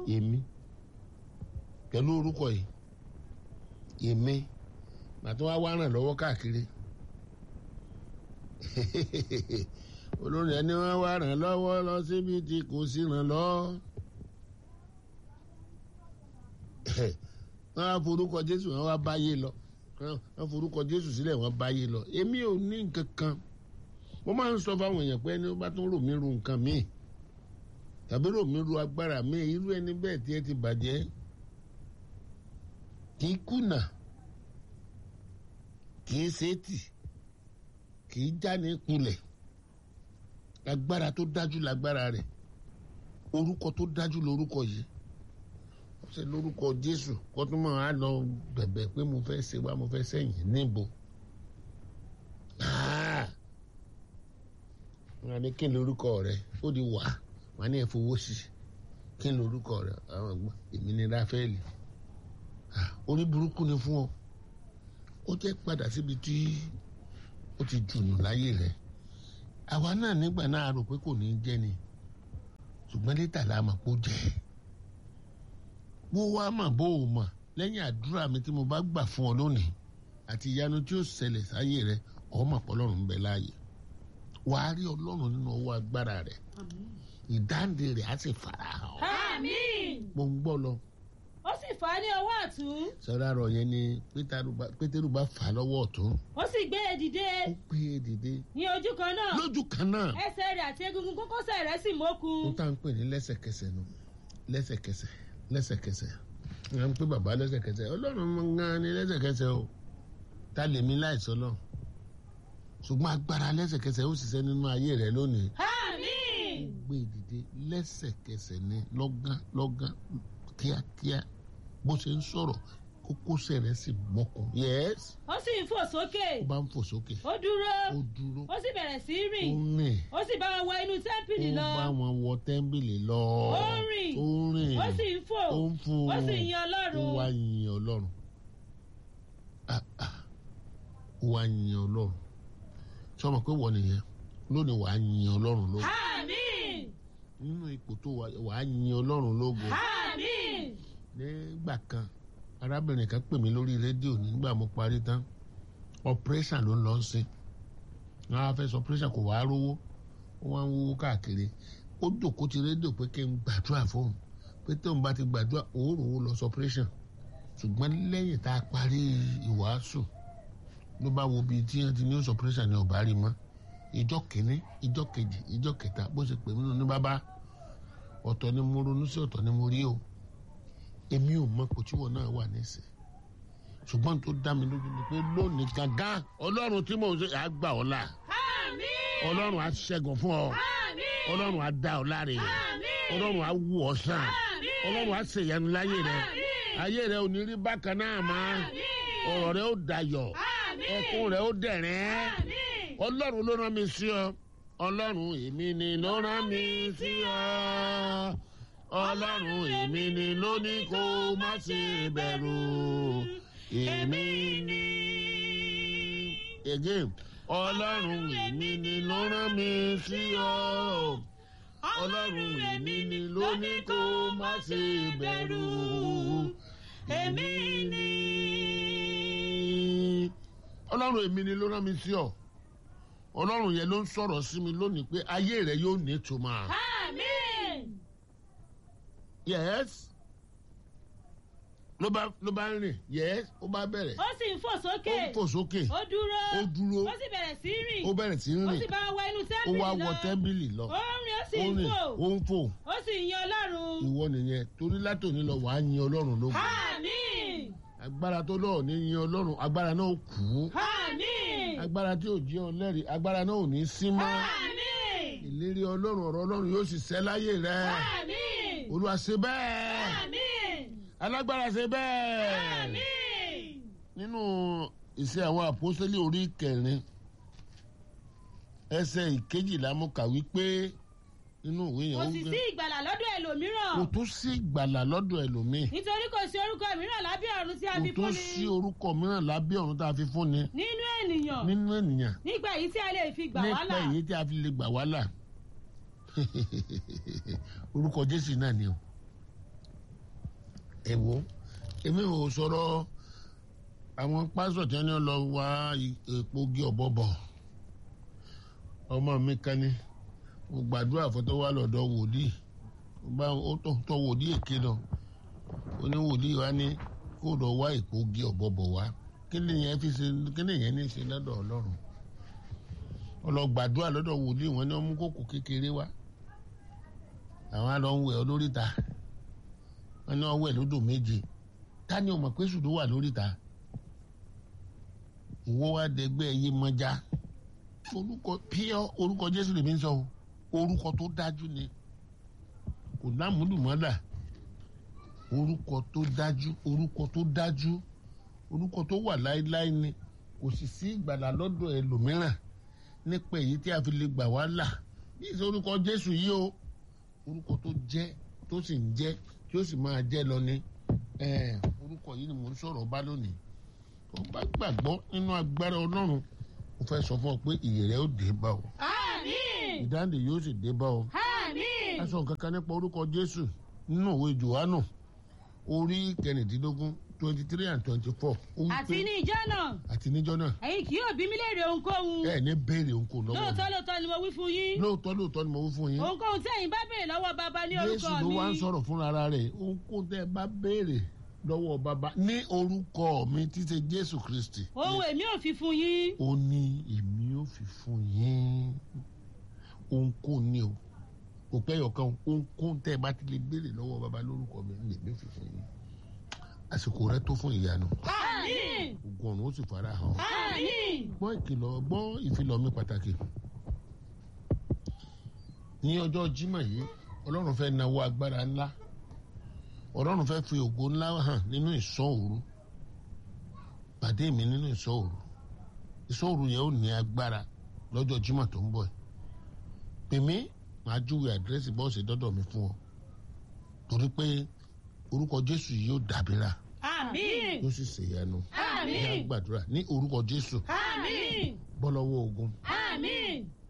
èmi pẹ̀lú orúkọ yìí èmi màtí wàá wá ràn lọ́wọ́ káàkiri olórin ẹni wọn wá ràn lọ́wọ́ lọ síbi tí kò sí ràn lọ. wọ́n á forúkọ jésù wọ́n wá báyé lọ wọ́n forúkọ jésù sílẹ̀ wọ́n báyé lọ èmi ò ní nǹkan kan mo máa ń sọ fáwọn èèyàn pé ẹni ó bá tún rò mí ru nǹkan míì tàbí rò mí ru agbára míì irú ẹni bẹ́ẹ̀ tí ẹ ti bàjẹ́ kì í kùnà kì í ṣètì kì í já ní kulẹ̀ agbára tó dájú lágbára rẹ̀ orúkọ tó dájú lórúkọ yìí wọ́n ṣe lórúkọ jésù kó tún máa lọ bẹ̀bẹ̀ pé mo fẹ́ ṣe wá mo fẹ́ sẹ́yìn níbo wọ́n ní kí n lórúkọ rẹ̀ ó di wà wọ́n ní ẹ̀fọwọ́ sí kí n lórúkọ rẹ̀ àwọn ọgbọ́n èmi ní ráfẹ́lì orí burúkú ni fún ọ ó jẹ́ padà síbi tí ó ti jùnù láyé rẹ̀ àwa náà nígbà náà rò pé kò ní í jẹ́ ni ṣùgbọ́n létà la mọ̀ pé ó jẹ́ bó wá mà bó o mọ̀ lẹ́yìn àdúrà mi tí mo bá gbà fún ọ lónìí àti ìyanu tí ó ṣẹlẹ̀ sáyé rẹ ọmọ pọlọ́run ń bẹ láàyè wàá rí ọlọ́run nínú ọwọ́ agbára rẹ ìdáǹdè rẹ á sì fara hàn. àmín. mo ń gbọ́ lọ ó sì fà á ní ọwọ́ ọ̀tún sọ́dọ̀ àrọ̀ yẹn ni pétérù bá fà á lọ́wọ́ ọ̀tún ó sì gbé e dìde ó gbé e dìde ní ojú kan náà lójú kan náà ẹsẹ̀ rẹ̀ àti egungun kókósẹ̀ rẹ̀ sì mókun. ó tá à ń pè ní lẹ́sẹ̀kẹsẹ̀ nu lẹ́sẹ̀kẹsẹ̀ lẹ́sẹ̀kẹsẹ̀ à ń pè bàbá lẹ́sẹ̀kẹsẹ̀ ọlọ́run mọ gan ni lẹ́sẹ̀kẹsẹ̀ o ta lèmi láìsọ lọ ṣùgbọ́n agbára lẹ́sẹ̀kẹsẹ̀ ó ṣiṣẹ́ nínú ayé rẹ lónìí àmín. gbé e dìde lẹ́sẹ̀kẹsẹ̀ ni lọ́gán lọ́gán kíákíá bó ṣe ń sọ̀rọ̀ kókósẹ̀ rẹ̀ sì mọ́kàn yẹ́s ó sì ń fò sókè ó bá ń fò sókè ó dúró ó dúró ó sì bẹ̀rẹ̀ sí í ó rìn rìn ó sì bá wọn wọ inú tẹ́ḿpìlì ó lọ bá wọn wọ tẹ́ḿbìlì lọ Ó rìn. ó rìn ó sì ń fò ó ń fò ó sì ń yin ó ọlọ́run wá yin ọlọ́run Ah, ah. ó wá yin ọlọ́run sọmọ pé wọ́n nìyẹn lónìí wàá yin ọlọ́run lógo àmín nínú ipò tó wà wàá yin ọlọ́run lógo àmín nígbà kan arábìnrin kan pè mí lórí rédíò nígbà mo parí tán operation ló ń lọ sí wọn á fẹ́ sọ operation kò wá rówó ó wá ń wúwo káàkiri ó jòkó ti rédíò pé kí n gbàdúrà fóun pé tóun bá ti gbàdúrà òórùn ó lọ sọ operation ṣùgbọ́n lẹ́yìn tá a parí ìwàásù ló bá wo bíi tí wọ́n ti ní operation ní ọ̀bá rí mọ́ ìjọ kìíní ìjọ kejì ìjọ kẹta bó ṣe pè mí nínú ní bàbá ọ̀tọ̀ ni mo ronú sí ọ̀tọ̀ ni mo rí o èmi ò mọ kòtíwọ̀ náà wà nísìn ṣùgbọ́n tó dá mi lójú ni pé lónìí gangan ọlọ́run tí mò ń ṣe àgbà ọ́ là àmín ọlọ́run á ṣẹ́gun fún ọ àmín ọlọ́run á dá ọ láre àmín ọlọ́run á wù ọ́ sàn àmín ọlọ́run á ṣèyanu láyé rẹ àmín ayé rẹ ò ní rí bákan náà mọ́ àmín ọ̀rọ̀ rẹ ó dayọ̀ àmín ẹkún rẹ ó dẹ̀rín àmín ọlọ́run ló rán mi sí ọ ọlọ́run èmi ni ló rán mi sí ọ ọlọ́run èmi ni ló ní kó má ṣe bẹ̀rù èmi ni. again ọlọ́run èmi ni ló rán mi sí ọ ọlọ́run èmi ni ló ní kó má ṣe bẹ̀rù èmi ni. ọlọ́run èmi ni ló rán mi sí ọ ọlọ́run yẹn ló ń sọ̀rọ̀ sí mi lónìí pé ayé rẹ yóò ní ìtumọ̀. àmín yes ló bá ló bá ń rìn yes ó bá bẹ̀rẹ̀ ó sì ń fò ó sókè ń fò sókè ó dúró ó dúró ó sì bẹ̀rẹ̀ sí í rìn ó bẹ̀rẹ̀ sí í ó sì rìn bá wọn wọ inú ó tẹ́ḿpìlì wá lọ wọ tẹ́ḿbìlì lọ ó ń rìn ó sì ó ń rìn fò ó ń fò ó sì ń yin ọlọ́run ìwọ nìyẹn torí látòní lọ wàá yin ọlọ́run lógo àmín agbára tó lọ́ọ̀ ní yin ọlọ́run agbára náà ó kú àmín agbára tí ò jẹ́ ọlẹ́rìí agbára náà ò ní sí mọ́ àmín ìlérí ọlọ́run ọ̀rọ̀ ọlọ́run yóò sì ṣẹ láyé rẹ àmín olúwa ṣe bẹ́ẹ̀ àmín alágbára ṣe bẹ́ẹ̀ àmín nínú ìṣe àwọn àpọ́sítélì orí kẹrin ẹsẹ̀ ìkejìlá mo kà wípé nínú ìwé yẹn kò ó sì gbé sí ìgbàlà lọ́dọ̀ ẹlòmíràn kò tún sí ìgbàlà lọ́dọ̀ ẹlòmíì nítorí kò sí orúkọ mìíràn lábẹ́ ọ̀run tí a kò fi tún fún sí ni orúkọ mìíràn lábẹ́ ọ̀run tá a fi fún ni nínú ènìyàn nínú ènìyàn nígbà yìí tí a lè fi gbà wá nípa là èyí tí a fi lè gbà wá là orúkọ jésù náà ni o ẹ wo èmi ò sọ̀rọ̀ àwọn pásọ̀ tí wọ́n lọ wá epo gé ọ̀bọ bọ̀ ọmọ mi kan ní mo gbàdúrà fún tó wá lọ́dọ̀ wòlíì ó bá ó tọ́ wòlíì èké lọ ó ní wòlíì wa ní kó lọ wá epo gé ọ̀bọ bọ̀ wá kí ni yẹn fi ṣe kí ni yẹn ní ṣe lọ́dọ̀ ọlọ́run ọlọ́gbàdúrà lọ́dọ̀ wòlíì wọn ní wọ́n mú kókò kékeré wá àwọn á lọ ń wẹ̀ ọ́ lóríta wọn ní wọ́n wẹ̀ lódò méje ta ni o mọ̀ pé sùdó wà lóríta ìwọ wa dẹgbẹ́ ẹyẹ mọ́já orúkọ píọ́ orúkọ jésù lèmi ń sọ o orúkọ tó dájú ni kò lámúlùmọ́là orúkọ tó dájú orúkọ tó dájú orúkọ tó wà láéláé ni kò sì sí ìgbàlà lọ́dọ̀ ẹlòmíràn nípa èyí tí a fi lè gbà wá là bí ìṣe orúkọ jésù yìí o orúkọ tó jẹ́ tó sì ń jẹ́ tí ó sì máa jẹ́ lọ ni orúkọ yìí ni mò ń sọ̀rọ̀ bá lónìí tó bá gbàgbọ́ nínú agbára ọlọ́run mo fẹ́ sọ fún ọ pé ìyè rẹ ó dé bá ọ àmín ìdáǹdè yóò sì dé bá ọ àmín a sọ nǹkan kan nípa orúkọ jésù nínú òwe johannu orí kẹrìndínlógún twenty three and twenty four àti ní ìjọ náà àti níjọ́ náà ẹ̀yin kì yóò bí mi léèrè ohunkóhun ẹ ní béèrè òǹkò lọ́wọ́ lóòótọ́ mi lóòótọ́ ni mo wí fún yín lóòótọ́ lóòótọ́ ni mo wí fún yín ohunkóhun tí ẹ̀yin bá béèrè lọ́wọ́ bàbá ní jésù orúkọ ló mi wá ń sọ̀rọ̀ fúnra ara rẹ̀ ohunkóhun tẹ́ ẹ bá béèrè lọ́wọ́ bàbá ní orúkọ mi tí ṣe jésù kristi ohun èmi ò fi fún yín ó ní èmi ò fi fún yín ohunkóhun ni o kò pẹ́ yọ̀kan ohunkóhun tẹ́ ẹ bá ti lè béèrè lọ́wọ́ bàbá lórúkọ mi ní èmi ò fi fún yín àsìkò rẹ tó fún ìyanu àmín ogun ọ̀run ó sì fara hàn àmín gbọ́ ìkìlọ̀ gbọ́ ìfilọ̀ mi pàtàkì ní ọjọ́ jímọ̀ yìí ọlọ́run fẹ́ nawó agbára ńlá ọlọ́run fẹ́ fi ògo ńlá hàn nínú ìṣọ́ òru pàdé mi nínú ìṣọ́ òru ìṣọ́ òru yẹn ó ní agbára lọ́jọ́ jímọ̀ tó ń bọ̀ yìí pè mí màá júwe àdírẹ́sì bọ́ọ̀sì dọ́dọ̀ mi fún ọ torí pé orúkọ jésù yìí yóò dàbíra àmín yóò sì ṣèyanu ní àmín àgbàdúrà ní orúkọ jésù àmín bọ́ lọ́wọ́ ogun àmín